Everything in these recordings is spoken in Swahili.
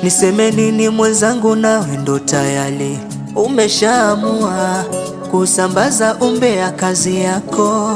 Niseme nini mwenzangu, nawe ndo tayari umeshaamua kusambaza umbea kazi yako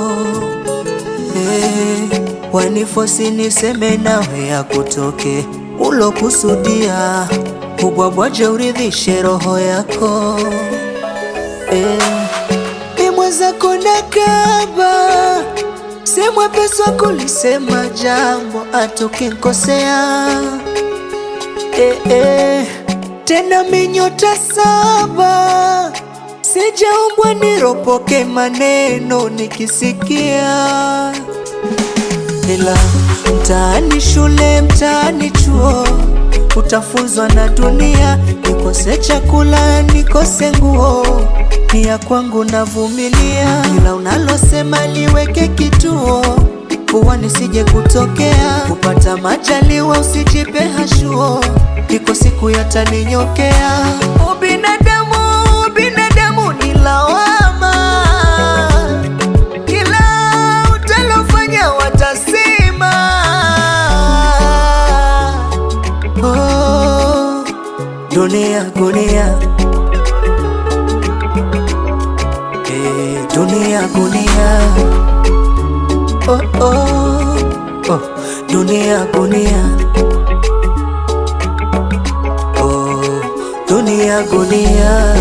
hey, wanifosi niseme nawe ya kutoke ulokusudia ubwabwaje uridhishe roho yako hey, ni mwenzako nakaba si mwepesi wa kulisema jambo atukinkosea eh, eh. Tena minyota saba sijaumbwa niropoke maneno nikisikia, ila mtaani shule, mtaani chuo utafunzwa na dunia, nikose chakula, nikose nguo, ni ya kwangu navumilia, ila unalosema liweke kituo kuwa nisije kutokea kupata majaliwa, usijipe hashuo, iko siku yataninyokea. Ubinadamu, ubinadamu ni lawama, kila utalofanya watasema. Oh, dunia gunia, eh, dunia gunia Oh, oh, oh, dunia gunia oh, dunia gunia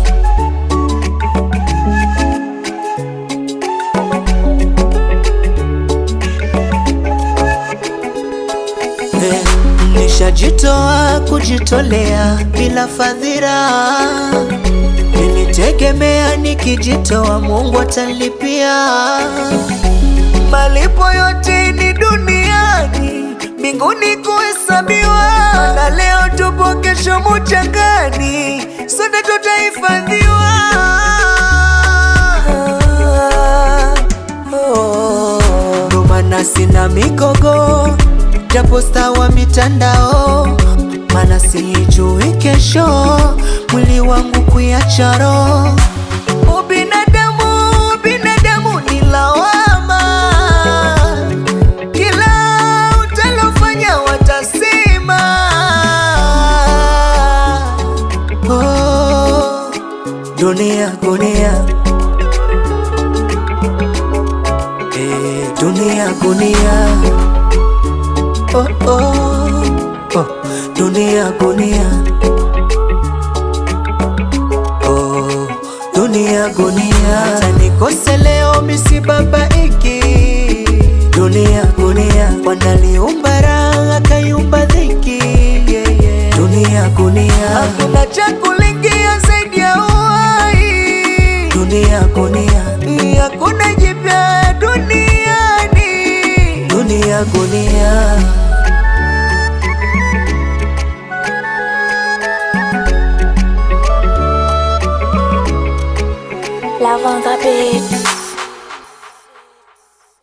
eh, nishajitoa kujitolea bila fadhila, nilitegemea nikijitoa Mungu atanilipia malipo yote ni duniani, mbinguni kuhesabiwa. Na leo tupo, kesho muchangani, sote tutahifadhiwa. Ndo maana sina migogo, japo staa wa mitandao, maana sijui kesho mwili wangu kuiacha roho. Ubinadamu, ubinadamu ni lawama kila utalofanya watasema. Oh, dunia gunia, eh, dunia gunia, oh, oh, oh, dunia gunia, oh, dunia gunia, hata nikose leo misibabaiki dunia gunia, wanaliumba raha akaiumba dhiki yeah, yeah. Dunia gunia, hakuna cha kulingia zaidi ya uhai. Dunia gunia, hakuna jipya duniani. Dunia gunia. Love on the beat.